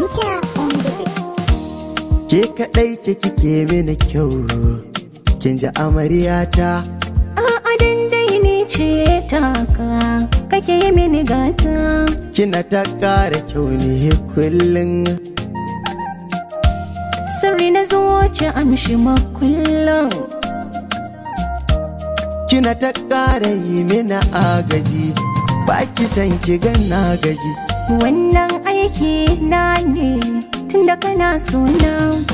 Ninja on the beat. Ke kaɗai ce kike mini kyau, kin ji amaryata. A'a dandai ni ce taka kake yi mini gata Kina ta ƙara kyau ne kullum. sirri na zuci amshi makullin Kina ta ƙara yi mini agaji, ba ki san ki ganna gaji. wannan aiki na ne tunda kana suna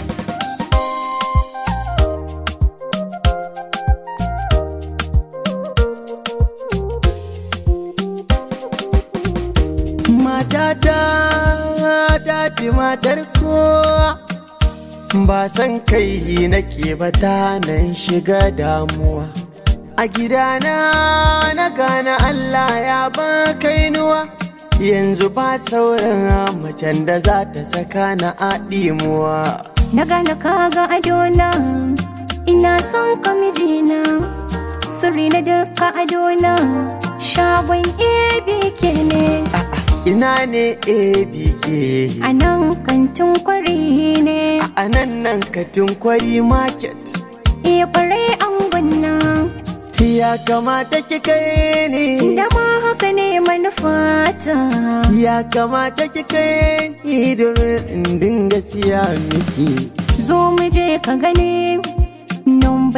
Matata ta fi matar kowa. Ba san kai nake ba ta nan shiga damuwa. A gidana na gane Allah ya ba kainuwa. Yanzu ba sauran macen da za ta saka na aɗimuwa. na gane kaga adona ina son ka mijina sirri na duka adona shagon abk ne Ina ne ABK a nan kantin kwari ne a nan nan katin kwari market. iya kwarai an gwanna Ya kamata ki kai ni. da ma haka ne manufata Ya kamata ki kai ni domin in dinga siya miki. zo mu je ka gani number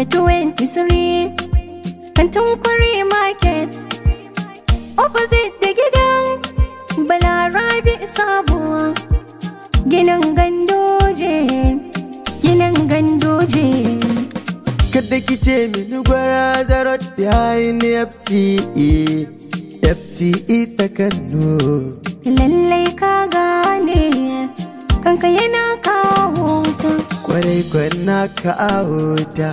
23 kantin kwari market opposite da gidan balarabi sabuwa ginin gandoje ginin gandoje Kada ki ce mini gwara zarot behind FTE. FTE ta Kano. lallai ka gane kanka yana kawo ta Kwarai kwana ka auta.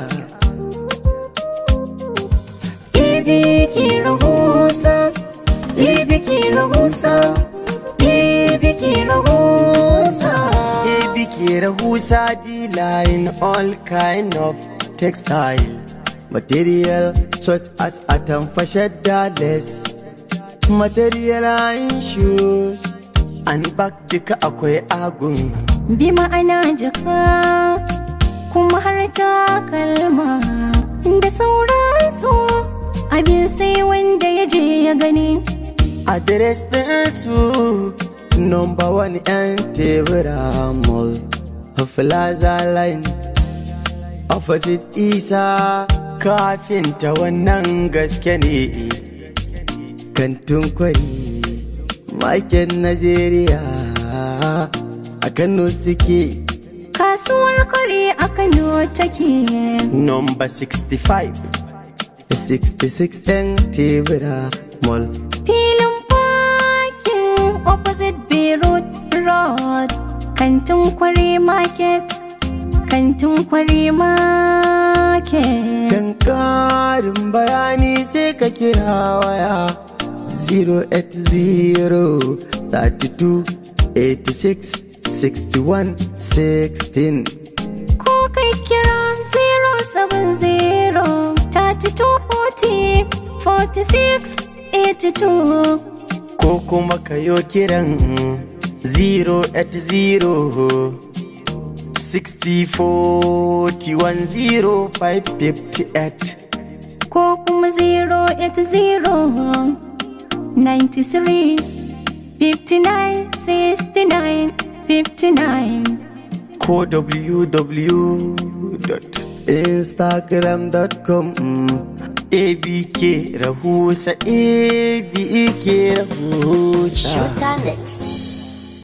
ibiki rahusa ibiki rahusa ibiki rahusa ABK Rahusa dealer in all kind of textile material such as atamfa shadda less material and shoes and back duka akwai agun bi ma'ana jaka kuma har takalma da sauransu abin sai wanda ya je ya gani address ɗinsu number one yan tebura mall plaza line opposite isa kafin ta wannan gaske ne kantin kwari maken najeriya a kano suke kasuwar kare a kano take number 65 66 yan tebura mall filin parking opposite beirut road kantin kwari market kantin kwari market Kan ƙarin bayani sai ka kira waya 08032866116 ko kai kira 070 3240 46 82 ko kuma ka yo kiran 080 60410558 ko kuma 080 93 59 69 59 ko www.instagram.com abk rahusa abk rahusa Sugar Mix.